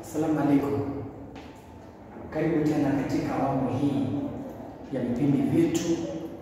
Asalamu alaikum, karibu tena katika awamu hii ya vipindi vyetu.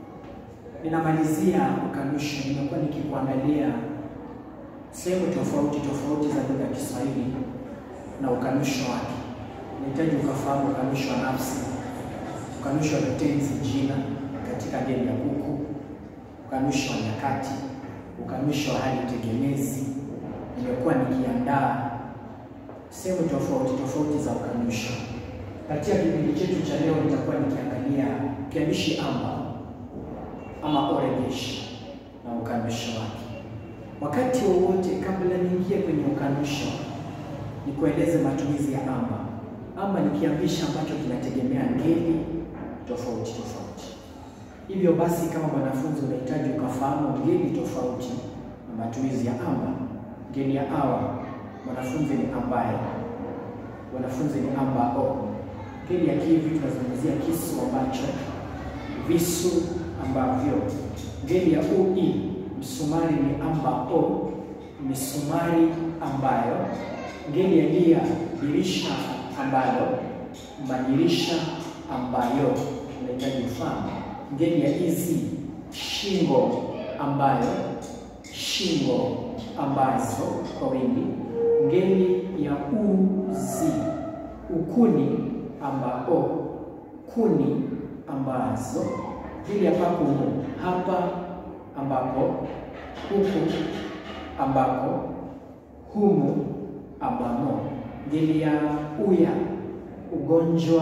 Ninamalizia ukanusho. Nimekuwa nikikuangalia sehemu tofauti tofauti za lugha ya Kiswahili na ukanusho wake. Nahitaji ukafahamu ukanusho wa nafsi, ukanusho wa vitenzi jina katika ngeli ya kuku, ukanusho wa nyakati, ukanusho wa hali tegemezi. Nimekuwa nikiandaa sehemu tofauti tofauti za ukanusho. Katika kipindi chetu cha leo, nitakuwa nikiangalia kiambishi amba ama orejeshi na ukanusho wake. Wakati wowote kabla niingie kwenye ukanusho, nikueleze matumizi ya amba. Amba ni kiambishi ambacho kinategemea ngeli tofauti tofauti. Hivyo basi, kama mwanafunzi unahitaji ukafahamu ngeli tofauti na matumizi ya amba. Ngeli ya awa mwanafunzi ni ambaye, wanafunzi ni ambao. Ngeli ya kivi tunazungumzia kisu ambacho, visu ambavyo. Ngeli ya ui msumari ni ambao, misumari ambayo. Ngeli ya dia dirisha ambalo, madirisha ambayo. Unahitaji ufahamu. Ngeli ya izi shingo ambayo, shingo ambazo kwa wingi. Ngeli ya uzi ukuni ambao, kuni ambazo. Ngeli ya pakumu hapa ambapo, huku ambako, humu ambamo. Ngeli ya uya ugonjwa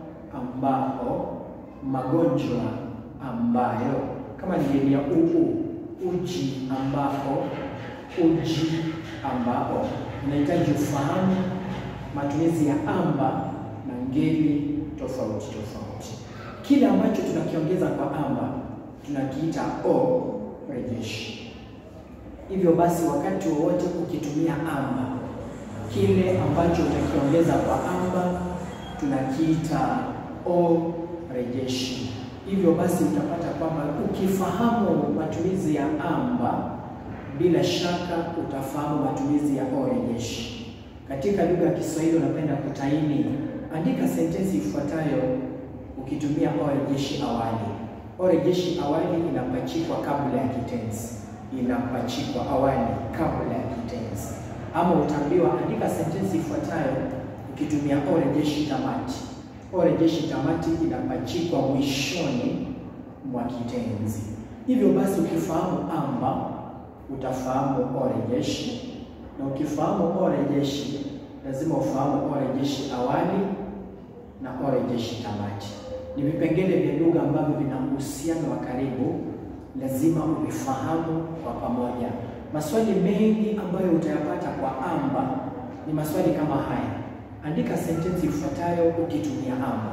ambao, magonjwa ambayo. Kama ni ngeli ya uu uji ambao, uji ambao. Unahitaji ufahamu matumizi ya amba na ngeli tofauti tofauti. Kile ambacho tunakiongeza kwa amba tunakiita o rejeshi. Hivyo basi, wakati wowote ukitumia amba, kile ambacho utakiongeza kwa amba tunakiita o rejeshi. Hivyo basi, utapata kwamba ukifahamu matumizi ya amba, bila shaka utafahamu matumizi ya o rejeshi. Katika lugha ya Kiswahili unapenda kutaini, andika sentensi ifuatayo ukitumia o rejeshi awali. O rejeshi awali inapachikwa kabla ya kitenzi, inapachikwa awali kabla ya kitenzi. Ama utaambiwa andika sentensi ifuatayo ukitumia o rejeshi tamati. O rejeshi tamati inapachikwa mwishoni mwa kitenzi. Hivyo basi, ukifahamu amba utafahamu o rejeshi, na ukifahamu o rejeshi lazima ufahamu o rejeshi awali na o rejeshi tamati. Ni vipengele vya lugha ambavyo vina uhusiano wa karibu, lazima uvifahamu kwa pamoja. Maswali mengi ambayo utayapata kwa amba ni maswali kama haya: andika sentensi ifuatayo ukitumia amba,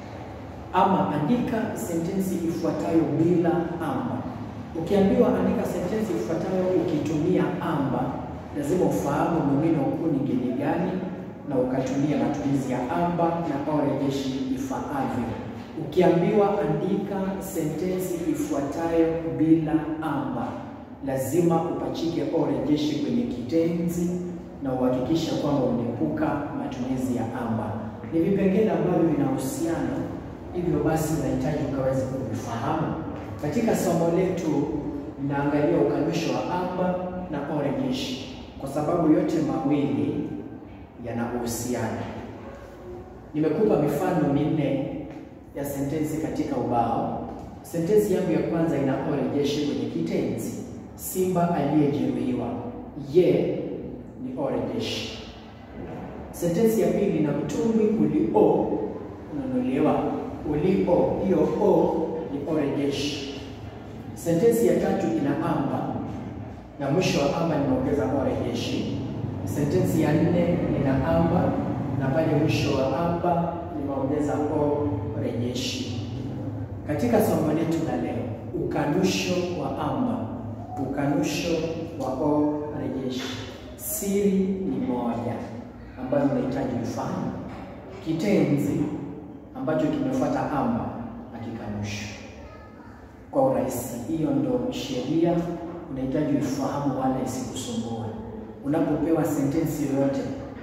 ama andika sentensi ifuatayo bila amba. Ukiambiwa andika sentensi ifuatayo ukitumia amba, lazima ufahamu nomino kuu ni ngeli gani na ukatumia matumizi ya amba na o rejeshi ifaavyo. Ukiambiwa andika sentensi ifuatayo bila amba, lazima upachike o rejeshi kwenye kitenzi na uhakikishe kwamba unaepuka matumizi ya amba. Ni vipengele ambavyo vinahusiana, hivyo basi unahitaji ukaweze kuvifahamu. Katika somo letu linaangalia ukanusho wa amba na o rejeshi, kwa sababu yote mawili yana uhusiano. Nimekupa mifano minne ya sentensi katika ubao. Sentensi yangu ya kwanza ina o rejeshi kwenye kitenzi, simba aliyejeruhiwa. Ye ni o rejeshi. Sentensi ya pili ina mtumbwi ulio ununuliwa. Ulio, hiyo o ni o rejeshi. Sentensi ya tatu ina amba na mwisho wa amba nimeongeza o rejeshi. Sentensi ya nne ina amba na pale mwisho wa amba nimeongeza o rejeshi. Katika somo letu la leo, ukanusho wa amba, ukanusho wa o rejeshi. Siri ni moja ambayo unahitaji ufahamu: kitenzi ambacho kimefuata amba akikanusho kwa urahisi. Hiyo ndo sheria unahitaji ufahamu, wala isikusumbue. Unapopewa sentensi yoyote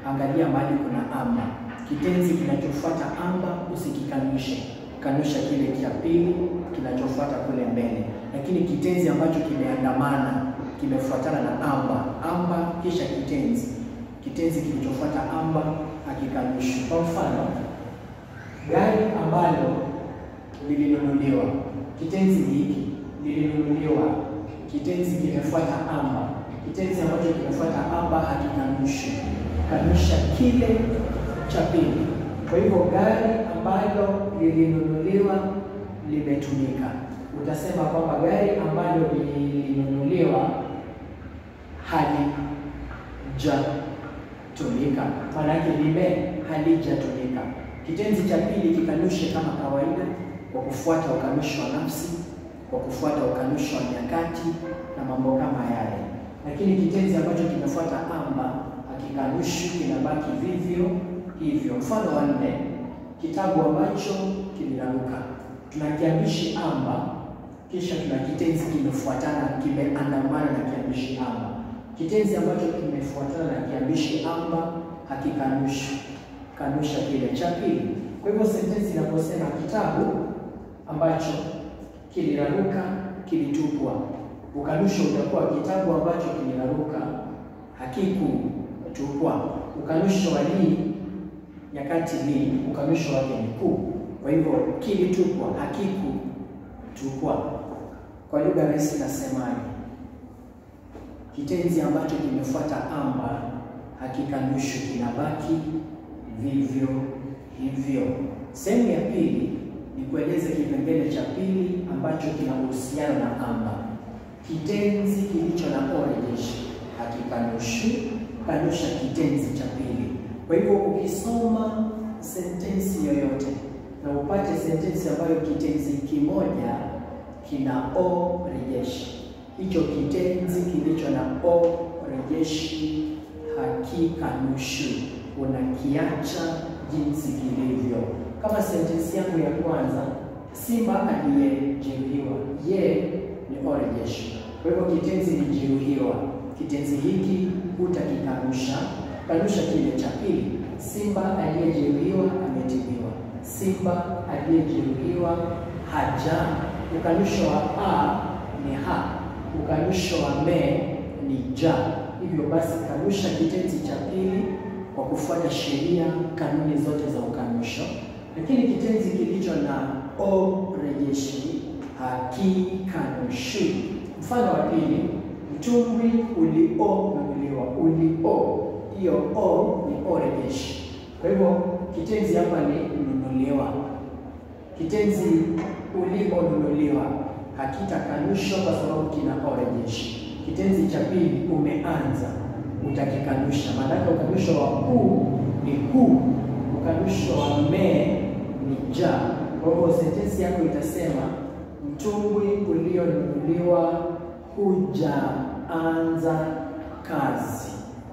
angalia mahali kuna amba. Kitenzi kinachofuata amba usikikanushe, kanusha kile cha pili kinachofuata kule mbele. Lakini kitenzi ambacho kimeandamana kimefuatana na amba, amba kisha kitenzi, kitenzi kilichofuata amba hakikanushi. Kwa mfano, gari ambalo lilinunuliwa, kitenzi ni hiki, lilinunuliwa, kitenzi kimefuata amba, kitenzi ambacho kimefuata amba hakikanushi, kanusha kile cha pili. Kwa hivyo gari ambalo lilinunuliwa limetumika, utasema kwamba gari ambalo lilinunuliwa halijatumika, maanake lime halijatumika. Kitenzi cha pili kikanushe kama kawaida, kwa kufuata ukanushi wa nafsi, kwa kufuata ukanushi wa nyakati na mambo kama yale. Lakini kitenzi ambacho kimefuata amba hakikanushi, kinabaki vivyo hivyo. Mfano wa nne, kitabu ambacho kiliraruka. Tuna kiambishi amba, kisha tuna kitenzi kimefuatana, kimeandamana na kiambishi amba. Kitenzi ambacho kimefuatana na kiambishi amba hakikanushi, kanusha kile cha pili. Kwa hivyo sentensi inaposema kitabu ambacho kiliraruka kilitupwa, ukanusho utakuwa kitabu ambacho kiliraruka hakikutupwa. Ukanusho wa li nyakati li, ukanusho wake ni ku. Kwa hivyo kilitupwa, hakikutupwa. Kwa lugha rahisi nasemaje? Kitenzi ambacho kimefuata amba hakikanushi, kinabaki vivyo hivyo. Sehemu ya pili ni kueleza kipengele cha pili ambacho kina uhusiano na amba. Kitenzi kilicho na o rejeshi hakikanushi, kanusha kitenzi cha pili. Kwa hivyo ukisoma sentensi yoyote na upate sentensi ambayo kitenzi kimoja kina o rejeshi, hicho kitenzi kilicho na o rejeshi hakikanushi, unakiacha jinsi kilivyo. Kama sentensi yangu ya kwanza, simba aliyejeruhiwa, ye ni o rejeshi. Kwa hivyo kitenzi ni jeruhiwa, kitenzi hiki hutakikanusha, kanusha kile cha pili. Simba aliyejeruhiwa ametibiwa, simba aliyejeruhiwa haja. Ukanusho wa a ni ha, ukanusho wa me ni ja. Hivyo basi kanusha kitenzi cha pili kwa kufuata sheria, kanuni zote za ukanusho. Lakini kitenzi kilicho na o rejeshi hakikanushi. Mfano wa pili, mtumbwi ulionunuliwa. Ulio, hiyo o ni o rejeshi. Kwa hivyo kitenzi hapa ni nunuliwa. Kitenzi ulionunuliwa hakitakanushwa kwa sababu kina o rejeshi. Kitenzi cha pili umeanza, utakikanusha. Maanake ukanusho wa u ni hu, ukanusho wa me ni ja. Kwa hivyo sentensi yako itasema mtumbwi ulionunuliwa hujaanza kazi.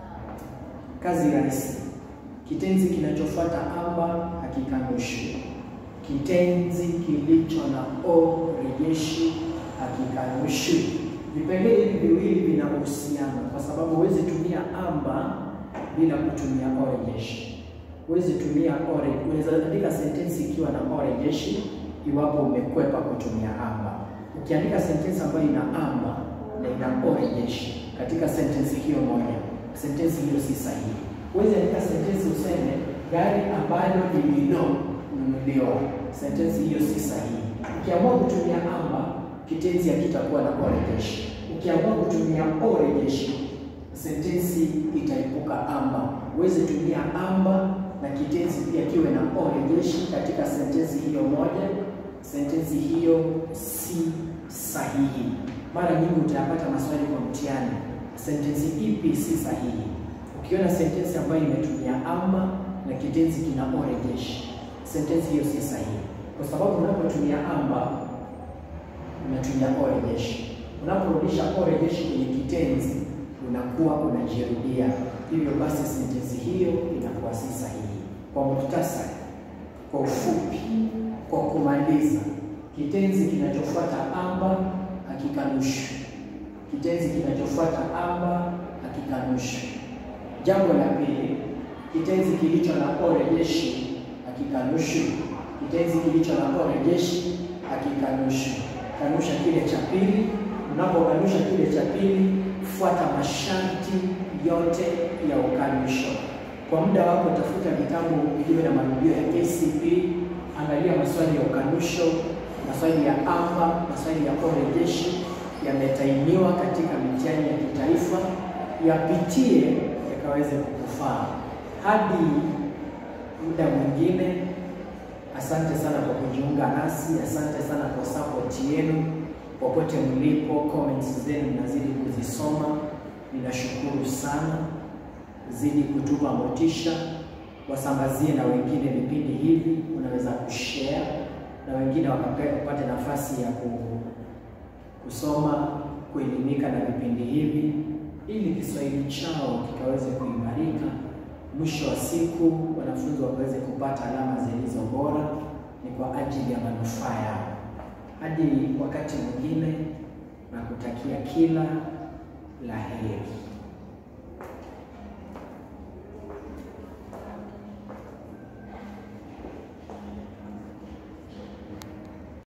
Kazi rahisi. Kitenzi kinachofuata amba hakikanushi. Kitenzi kilicho na o rejeshi hakikanushi. Vipengele hivi viwili vina uhusiano, kwa sababu huwezi tumia amba bila kutumia o rejeshi. Huwezi tumia o, unaweza andika sentensi ikiwa na o rejeshi iwapo umekwepa kutumia amba. Ukiandika sentensi ambayo ina amba na ina o rejeshi katika sentensi hiyo moja, sentensi hiyo si sahihi. Huwezi andika sentensi useme gari ambalo lililonunuliwa, sentensi hiyo si sahihi. Ukiamua kutumia amba, kitenzi hakitakuwa na o rejeshi. Ukiamua kutumia o rejeshi, sentensi itaepuka amba. Huwezi tumia amba na kitenzi pia kiwe na o rejeshi katika sentensi hiyo moja, sentensi hiyo si sahihi. Mara nyingi utayapata maswali kwa mtihani, sentensi ipi si sahihi? Ukiona sentensi ambayo imetumia amba na kitenzi kina o rejeshi, sentensi hiyo si sahihi, kwa sababu unapotumia amba unatumia o rejeshi. Unaporudisha o rejeshi kwenye kitenzi unakuwa unajirudia, hivyo basi sentensi hiyo inakuwa si sahihi. Kwa muhtasari, kwa ufupi, kwa kumaliza, kitenzi kinachofuata amba hakikanushi. Kitenzi kinachofuata amba hakikanushi. Jambo la pili, Kitenzi kilicho na o rejeshi hakikanushwi. Kitenzi kilicho na o rejeshi hakikanushwi. Kanusha kile cha pili. Unapokanusha kile cha pili, fuata masharti yote ya ukanusho. Kwa muda wako, tafuta vitabu vilivyo na marudio ya KCP, angalia maswali ya ukanusho, maswali ya amba, maswali ya o rejeshi yametainiwa katika mitihani ya kitaifa, yapitie yakaweze kukufaa. Hadi muda mwingine, asante sana kwa kujiunga nasi, asante sana kwa support yenu popote mlipo. Comments zenu nazidi kuzisoma, ninashukuru sana. Zidi kutupa motisha, wasambazie na wengine vipindi hivi, unaweza kushare na wengine wakapate nafasi ya ku kusoma kuelimika na vipindi hivi ili Kiswahili chao kikaweze kuimarika. Mwisho wa siku wanafunzi wakaweze kupata alama zilizo bora, ni kwa ajili ya manufaa yao. Hadi wakati mwingine, na kutakia kila la heri.